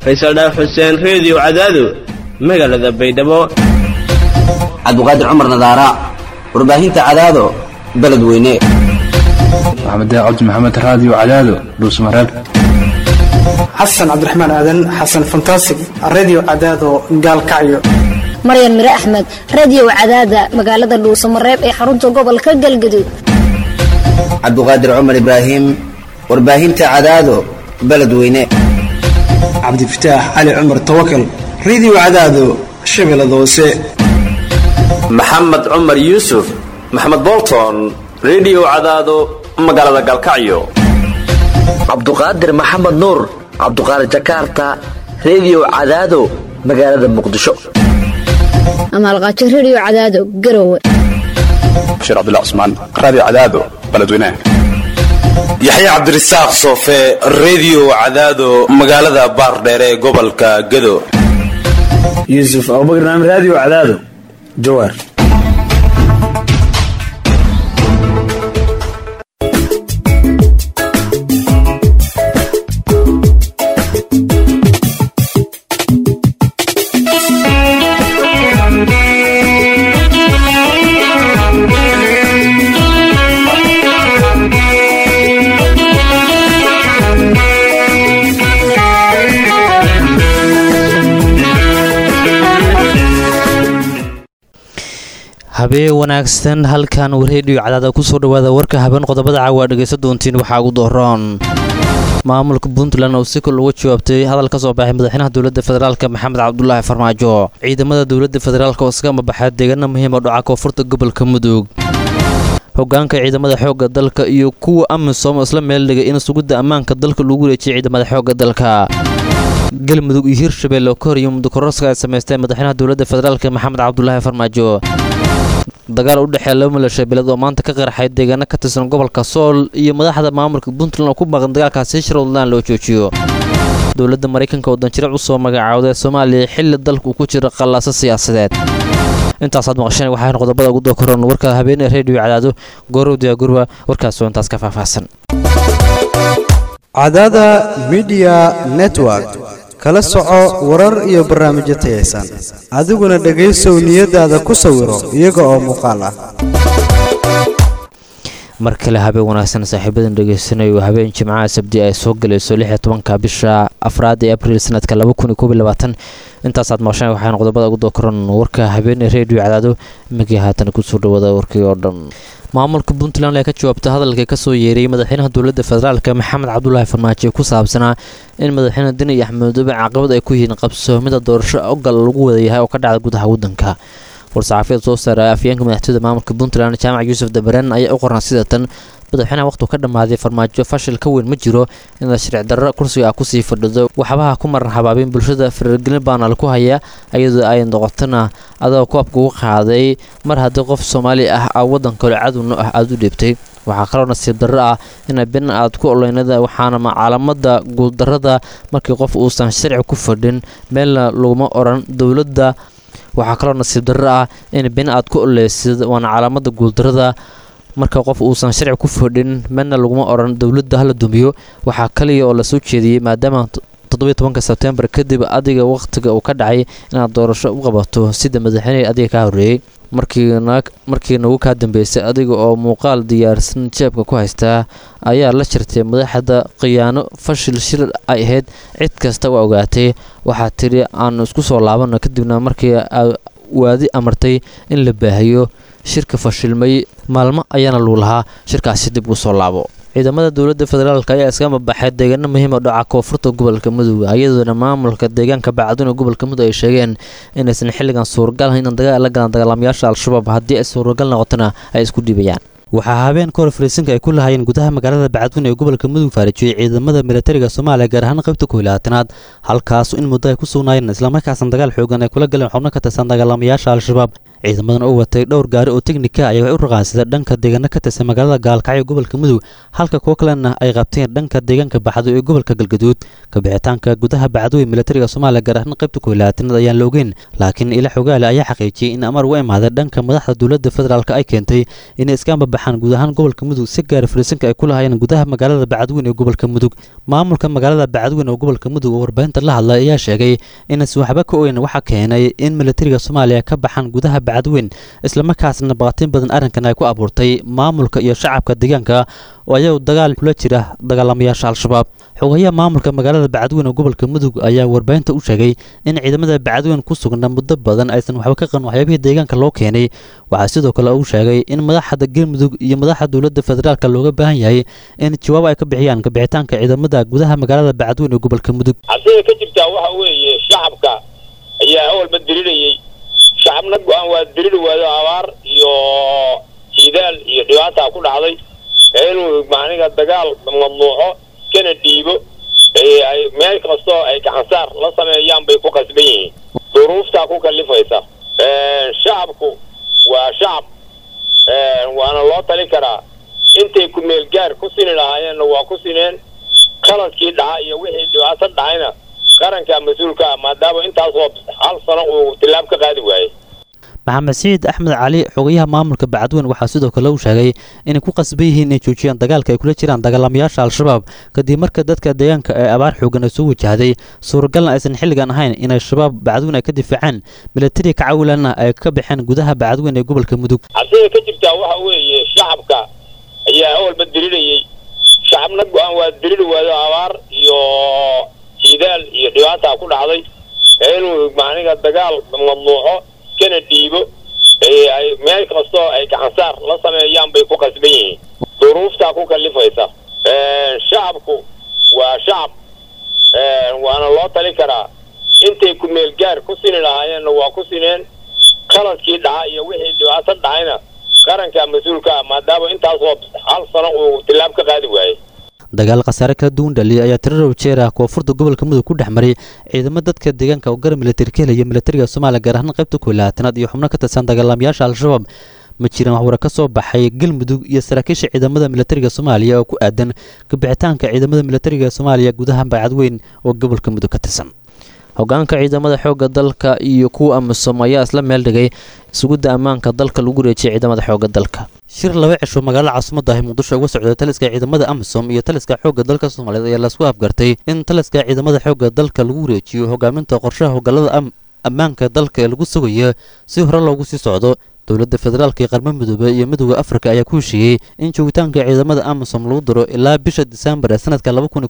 faysal dhaaf xuseen reediyo cadaado magaalada baydhabo cabdiqaadir cumar nadaara warbaahinta cadaado beledweyne maxamed cabdi maxamed raadiyo cadaado dhuusmareeb xasan cabdiraxmaan aadan xasan fantasig redio cadaado gaalkacyo maryan mire axmed radiyow cadaada magaalada dhuusamareeb ee xarunta gobolka galgaduud cabdiqaadir cumar ibraahim warbaahinta cadaado beledweyne cabdifataax cali cumar tawakal redio cadaado shabeellada hoose maxamed cumar yuusuf maxamed bolton redio cadaado magaalada galkacyo cabduqaadir maxamed nuur cabduqaadir jakarta redio cadaado magaalada muqdisho amaalqaajo rediyo cadaado garowe bashiir cabdullah cusmaan raadiyo cadaado beledweynaha yaxya cabdirasaaq soofe redio cadaado magaalada baardheere ee gobolka gado yuusuf abubakar naam raadiyo cadaado jawaar habeen wanaagsan halkan reediyo cadaada kusoo dhawaada warka habeen qodobada caawa aa dhegaysan doontiin waxaa ugu dooroon maamulka puntland oo si kol uga jawaabtay hadal ka soo baxay madaxweynaha dowladda federaalk maxamed cabdulaahi farmaajo ciidamada dowladda federaalk oo iska mabaxay deegaano muhiima dhaca koonfurta gobolka mudug hogaanka ciidamada xoogga dalka iyo kuwa amisom isla meeldhigay in sugidda ammaanka dalka lagu wareejiyay ciidamada xoogga dalka galmudug iyo hirshabelle oo ka hor iyo mudukoroska ay samaysteen madaxweynaha dowladda federaalk maxamed cabdulaahi farmaajo dagaal u dhexeeya laba milasha beeled oo maanta ka qarxay deegaano ka tirsan gobolka sool iyo madaxda maamulka puntland oo ku baaqan dagaalkaasi shirowdland loo joojiyo dowladda maraykanka oo danjirac u soo magacaawday soomaaliya xilli dalku ku jira qallaaso siyaasadeed intaasaad maqasheen waxaan qodobada ugu dookoran warka habeenee reediyo cadaado goorow diyaagurba warkaasoo intaas ka faahfaahsan cadaada midiya network kala soco warar iyo barnaamijyo tayaysan adiguna dhegaysow niyadaada ku sawiro iyaga oo muuqaal ah mar kale habeen wanaagsan saaxiibadan dhegaysanayo habeen jimcaha sabdi ay soo galayso lix iyo tobanka bisha afraad ee abriil sanadka laba kun iyo koob iyo labaatan intaasaad maqasheen waxaan qodobada ugu dookoran warka habeenee reediyo cadaado imikii haatan kusoo dhawaada warkii oo dhan maamulka puntland ayaa ka jawaabtay hadalkii kasoo yeeray madaxweynaha dowladda federaalk maxamed cabdulaahi farmaajo ku saabsanaa in madaxweyne deni iyo axmed madoobe caqabad ay ku yihiin qabsoomida doorasho ogal lagu wadayahay oo ka dhacda gudaha waddanka war-saxaafiyad soo saaray afyeenka madaxtooyada maamulka puntland jaamac yuusuf dabareen ayaa u qornaa sida tan madaxweynaha waqhtuu ka dhammaaday farmaajo fashil ka weyn ma jiro inaad sharci darro kursiga ah kusii fadhido waxbaha ku maran habaabin bulshada faragelin baana laku haya iyadoo ay noqotona adoo koobka ugu qaaday mar haddii qof soomaali ah a waddan kale cadowno ah aada u dhiibtay waxaa kaloo nasiib darro ah ina been aad ku oleynada waxaana caalamada guuldarrada markii qof uusan sharci ku fadhin meelna laguma oran dowladda waxaa kaloo nasiib darro ah in been aad ku oleysid waana calaamada guuldarrada marka qof uusan sharci ku fadhin meelna laguma oran dowladda hala dumiyo waxaa kaliya oo lasoo jeediyey maadaama toddobiyo tobanka sebtembar kadib adiga wakhtiga uu ka dhacay inaad doorasho u qabato sida madaxweynehii adiga kaa horreeyey markii nagu kaa dambeysay adiga oo muuqaal diyaarsan jeebka ku haystaa ayaa la jirtay madaxda khiyaano fashil shir ay ahayd cid kasta waa ogaatay waxaa tidhi aan isku soo laabano kadibna markii waadi amartay in la baahiyo shirka fashilmay maalmo ayaana luu lahaa shirkaasi dib uu soo laabo ciidamada dowladda federaalk ayaa iska mabaxay deegaano muhiima dhaca koonfurta gobolka mudug iyadoona maamulka deegaanka bacduna gobolka mudug ay sheegeen inaysan xilligan suuragal ahayn in dagaal la galaan dagaalamayaasha al-shabaab haddii ay suuragal noqotona ay isku dhiibayaan waxaa habeen ka hor fariisinka ay ku lahaayeen gudaha magaalada bacadweyne ee gobolka mudug faarijiyey ciidamada militariga soomaaliya gaar ahaan qaybta ku hilaatanaad halkaas in muddo ay ku sugnaayeen islamarkaasna dagaal xoogan ay kula galeen xubno ka tirsan dagaalamayaasha al-shabaab ciidamadan oo watay dhowr gaari oo teknika ayaa u raqaansaday dhanka deegaano ka tirsan magaalada gaalkacyo ee gobolka mudug halka kuwo kalena ay qabteen dhanka deegaanka baxdo ee gobolka galgaduud kabixitaanka gudaha bacdooy militariga soomaaliya gaar ahaan qaybta koylaatanad ayaan la ogeyn laakiin ila xogaale ayaa xaqiijiyey in amar uga imaaday dhanka madaxda dowladda federaalk ay keentay inay iska ambabaxaan guud ahaan gobolka mudug si gaara fariisanka ay ku lahaayeen gudaha magaalada bacadweyn ee gobolka mudug maamulka magaalada bacadweyn oo gobolka mudug oo warbaahinta la hadlay ayaa sheegay inaysan waxba ka ogeyn waxa keenay in militariga soomaaliya ka baxaan gudaha bacadweyn islamarkaasna baqatin badan arrinkan ay ku abuurtay maamulka iyo shacabka deegaanka oo ayagu dagaal kula jira dagaalamayaasha al-shabaab xogayaha maamulka magaalada bacadweyn oo gobolka mudug ayaa warbaahinta u sheegay in ciidamada bacadweyn ku sugnaa muddo badan aysan waxba ka qaban waxyaabihii deegaanka loo keenay waxaa sidoo kale uu sheegay in madaxda galmudug iyo madaxda dowladda federaalka looga baahan yahay in jawaab ay ka bixiyaan kabixitaanka ciidamada gudaha magaalada bacadweyn ee gobolka mudug cabsida ka jirtaa waxa weeye shacabka ayaa awalba dirirayey shacabna go-aan waa diriri waayo abaar iyo jiidaal iyo dhibaataa ku dhacday inuu macniga dagaal mamnuuco kana dhiibo ay meel kastoo ay gacansaar la sameeyaan bay ku qasban yihiin duruuftaa ku kalifaysa shacabku waa shacab waana loo tali karaa intay ku meel gaar ku sini lahaayeenna waa ku sineen qaladkii dhaca iyo wixii dhibaato dhacayna qaranka mas-uulka ah maadaama intaasoo hal sano uu tilaab ka qaadi waayey maxamed siciid axmed cali xogayaha maamulka bacadweyn waxaa sidoo kale uu sheegay inay ku qasban yihiin inay joojiyaan dagaalka ay kula jiraan dagaalamayaasha al-shabaab kadib marka dadka deegaanka ee abaar xoogan ay soo wajahday suuragalna aysan xilligan ahayn inay shabaab bacadweyn ay ka difaacaan milatari ka cawilanna ay ka baxeen gudaha bacadweyn ee gobolka mudug cabsida ka jirtaa waxa weeye shacabka ayaa awalba dirirayey shacabna go-aan waa diriri waayo abaar iyo jiidaal iyo dhibaataa ku dhacday inuu macniga dagaal mamnuuco kana dhiibo ay meel kastoo ay gacansaar la sameeyaan bay ku qasban yihiin duruuftaa ku kalifaysa shacabku waa shacab waana loo tali karaa intay ku meel gaar ku sini lahaayeenna waa ku sineen qaladkii dhaca iyo wixii dhibaato dhacayna qaranka mas-uulka ah maadaama intaasoo hal sano uu tilaab ka qaadi waayey dagaal khasaare kala duwan dhaliya ayaa tirarow jeer ah koonfurta gobolka mudug ku dhex maray ciidamo dadka deegaanka oo gara militari ka helaya militariga soomaaliya gaar ahaan qaybta koylaatanaad iyo xubno ka tirsan dagaalamayaasha al-shabaab ma jiraan waxwara ka soo baxay galmudug iyo saraakiisha ciidamada militariga soomaaliya oo ku aadan kabixitaanka ciidamada militariga soomaaliya gudaha bacadweyn oo gobolka mudug ka tirsan hogaanka ciidamada xoogga dalka iyo kuwa amisom ayaa isla meel dhigay sugidda ammaanka dalka lagu wareejiyay ciidamada xoogga dalka shir laba cisho magaalada caasimada ahi muqdisho uga socday taliska ciidamada amisom iyo taliska xoogga dalka soomaaliyeed ayaa lasku afgartay in taliska ciidamada xoogga dalka lagu wareejiyo hogaaminta qorshaha hogaalada ammaanka dalka ee lagu sugayo si hore loogu sii socdo dowladda federaalka ee qarmo midoobe iyo midooda afrika ayaa ku heshiiyey in joogitaanka ciidamada amisom lagu daro ilaa bisha disembar ee sanadka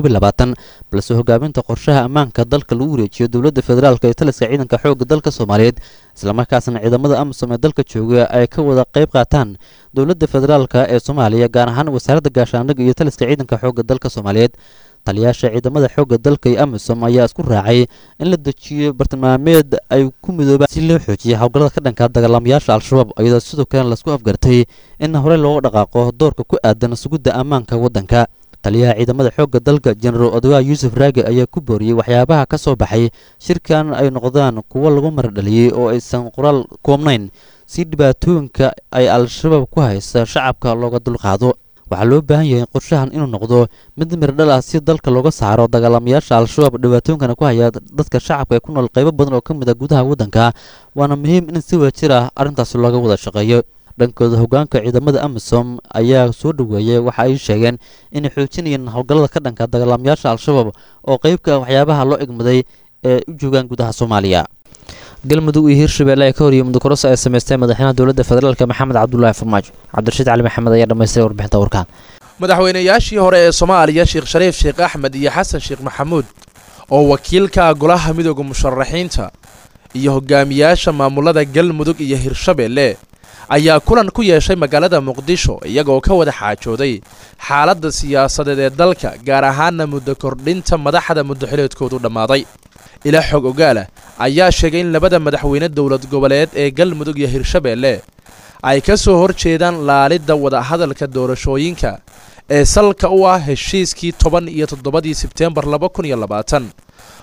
balse hogaaminta qorshaha ammaanka dalka lagu wareejiyo dowladda federaalk ee taliska ciidanka xoogga dalka soomaaliyeed islamarkaasna ciidamada amisom ee dalka jooga ay ka wada qayb qaataan dowladda federaalk ee soomaaliya gaar ahaan wasaaradda gaashaandhigga iyo taliska ciidanka xoogga dalka soomaaliyeed taliyaasha ciidamada xoogga dalka iyo amisom ayaa isku raacay in la dejiyo bartilmaameed ay ku midoobaan si loo xoojiya howlgallada ka dhanka dagaalamayaasha al-shabaab iyadoo sidoo kalena lasku afgartay in horey looga dhaqaaqo doorka ku aadan sugidda ammaanka waddanka taliyaha ciidamada xoogga dalka jenaraal odogaa yuusuf raage ayaa ku booriyey waxyaabaha ka soo baxay shirkan ay noqdaan kuwo lagu maradhaliyey oo aysan qoraal koobnayn si dhibaatooyinka ay al-shabaab ku haysa shacabka looga dulqaado waxaa loo baahan yahay qorshahan inuu noqdo mid miradhal ah si dalka looga saaro dagaalamayaasha al-shabaab dhibaatooyinkana ku haya dadka shacabka ee ku nool qaybo badan oo ka mid a gudaha waddanka waana muhiim in si wadajir ah arrintaasi looga wada shaqeeyo dhankooda hogaanka ciidamada amisom ayaa soo dhoweeyay waxa ay sheegeen inay xoojinayeen howlgallada ka dhanka dagaalamayaasha al-shabaab oo qeybka waxyaabaha loo egmaday ee u joogaan gudaha soomaaliya galmudug iyo hirshabelle ee ka horiyey mudokoroso ay samaystay madaxweynaha dowladda federaalk maxamed cabdulaahi farmaajo cabdirashiid cali maxamed ayaa dhammaystiray warbixinta warkaan madaxweynayaashii hore ee soomaaliya sheekh shariif sheekh axmed iyo xasan sheekh maxamuud oo wakiilka golaha midooda musharaxiinta iyo hogaamiyaasha maamulada galmudug iyo hirshabelle ayaa kulan ku yeeshay magaalada muqdisho iyagoo ka wada xaajooday xaaladda siyaasadeed ee dalka gaar ahaana muddo kordhinta madaxda muddoxileedkoodu dhammaaday ilaa xog ogaala ayaa sheegay in labada madaxweyne dowlad goboleed ee galmudug iyo hirshabelle ay ka soo hor jeedaan laalidda wadahadalka doorashooyinka ee salka u ah heshiiskii toban iyo toddobadii sebteembar laba kun iyo labaatan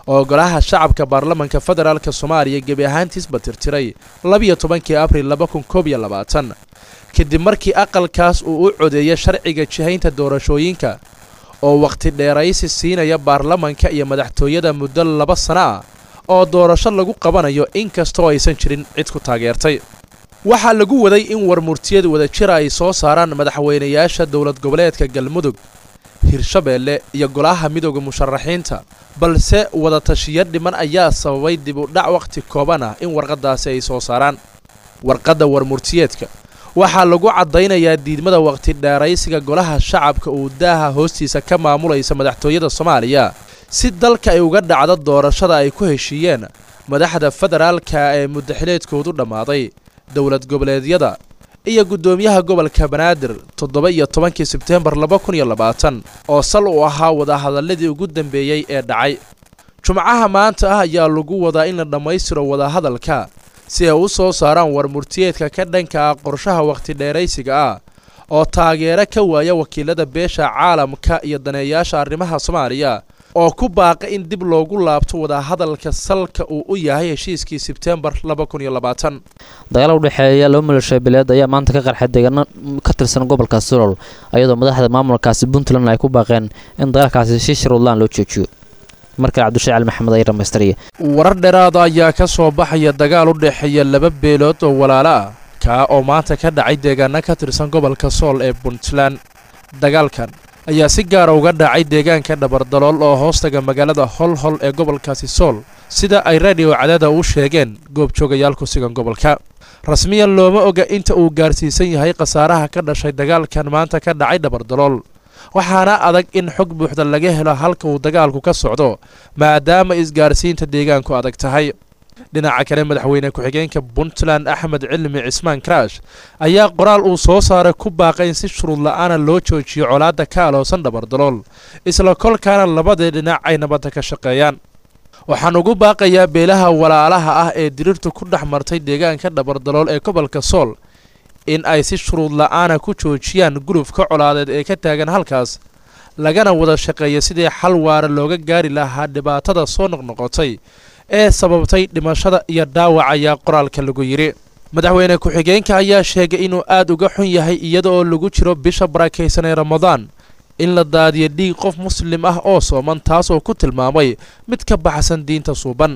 oo golaha shacabka baarlamanka federaalk soomaaliya gebi ahaantiisba tirtiray labiyo tobankii abril laba kun koob iyo labaatan kadib markii aqalkaas uu u codeeyay sharciga jihaynta doorashooyinka oo wakhti dheeraysi siinaya baarlamanka iyo madaxtooyada muddo laba sano ah oo doorasho lagu qabanayo inkastoo aysan jirin cid ku taageertay waxaa lagu waday in warmurtiyad wadajira ay soo saaraan madaxweynayaasha dowlad goboleedka galmudug hirshabeelle iyo golaha midooda musharaxiinta balse wadatashiyo dhiman ayaa sababay dib u dhac wakhti kooban ah in warqaddaasi ay soo saaraan warqadda warmurtiyeedka waxaa lagu caddaynayaa diidmada wakhti dheeraysiga golaha shacabka uu daaha hoostiisa ka maamulaysa madaxtooyada soomaaliya si dalka ay uga dhacdo doorashada ay ku heshiiyeen madaxda federaalka ee muddaxileedkoodu dhammaaday dowlad goboleedyada iyo guddoomiyaha gobolka banaadir toddoba iyo tobankii sebteembar laba kun iyo labaatan oo sal uu ahaa wadahadalladii ugu dambeeyey ee dhacay jumcaha maanta ah ayaa lagu wadaa in la dhammaystiro wadahadalka si ay u soo saaraan warmurtiyeedka ka dhanka ah qorshaha wakhti dheeraysiga ah oo taageero ka waaya wakiilada beesha caalamka iyo daneeyaasha arrimaha soomaaliya oo ku baaqa in dib loogu laabto wadahadalka salka uu u yahay heshiiskii sebteembar laba kun iyo labaatan dagaal u dhexeeya laba maleeshiya bileed ayaa maanta ka qarxay deegaano ka tirsan gobolka sulol iyadoo madaxda maamulkaasi puntland ay ku baaqeen in dagaalkaasi si shuruudlaan loo joojiyo markale cabdishaciil cali maxamed ay dhammaystiriya warar dheeraada ayaa ka soo baxaya dagaal u dhexeeya laba beelood oo walaalo ah kaa oo maanta ka dhacay deegaano ka tirsan gobolka sool ee puntland dagaalkan ayaa si gaara uga dhacay deegaanka dhabardalool oo hoostaga magaalada holhol ee gobolkaasi sool sida ay radio cadaada u sheegeen goobjoogayaal ku sugan gobolka rasmiyan looma oga inta uu gaarsiisan yahay khasaaraha ka dhashay dagaalkan maanta ka dhacay dhabardalool waxaana adag in xog buuxda laga helo halka uu dagaalku ka socdo maadaama isgaarsiinta deegaanku adag tahay dhinaca kale madaxweyne ku-xigeenka puntland axmed cilmi cismaan karaash ayaa qoraal uu soo saaray ku baaqay in si shuruud la-aana loo joojiyo colaadda ka aloosan dhabardalool isla kolkaana labadii dhinac ay nabadda ka shaqeeyaan waxaan ugu baaqayaa beelaha walaalaha ah ee diriirtu ku dhex martay deegaanka dhabardalool ee gobolka sool in ay si shuruud la-aana ku joojiyaan gulufka colaadeed ee ka taagan halkaas lagana wada shaqeeya sidii xal waara looga gaari lahaa dhibaatada soo noqnoqotay ee sababtay dhimashada iyo dhaawac ayaa qoraalka lagu yidhi madaxweyne ku-xigeenka ayaa sheegay inuu aad uga xun yahay iyada oo lagu jiro bisha barakaysan ee ramadaan in la daadiyo dhiig qof muslim ah oo sooman taas oo ku tilmaamay mid ka baxsan diinta suuban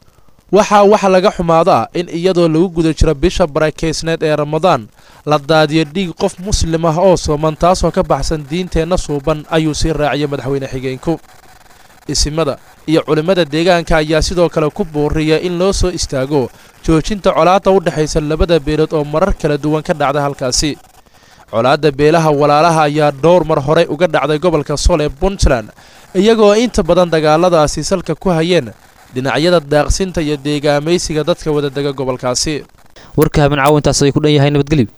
waxaa wax laga xumaado ah in iyadoo lagu guda jiro bisha barakaysneed ee ramadaan la daadiyo dhiig qof muslim ah oo sooman taasoo ka baxsan diinteenna suuban ayuu sii raaciyay madaxweyne xigeenku isimada iyo culimmada deegaanka ayaa sidoo kale ku booriya in loo soo istaago joojinta colaadda u dhexaysa labada beelood oo marar kala duwan ka dhacda halkaasi colaadda beelaha walaalaha ayaa dhowr mar horey uga dhacday gobolka sool ee puntland iyagoo inta badan dagaaladaasi salka ku hayeen dhinacyada daaqsinta iyo deegaamaysiga dadka wadadega gobolkaasi warka habeen caawa intaas ay ku dhan yahay nabadgelyo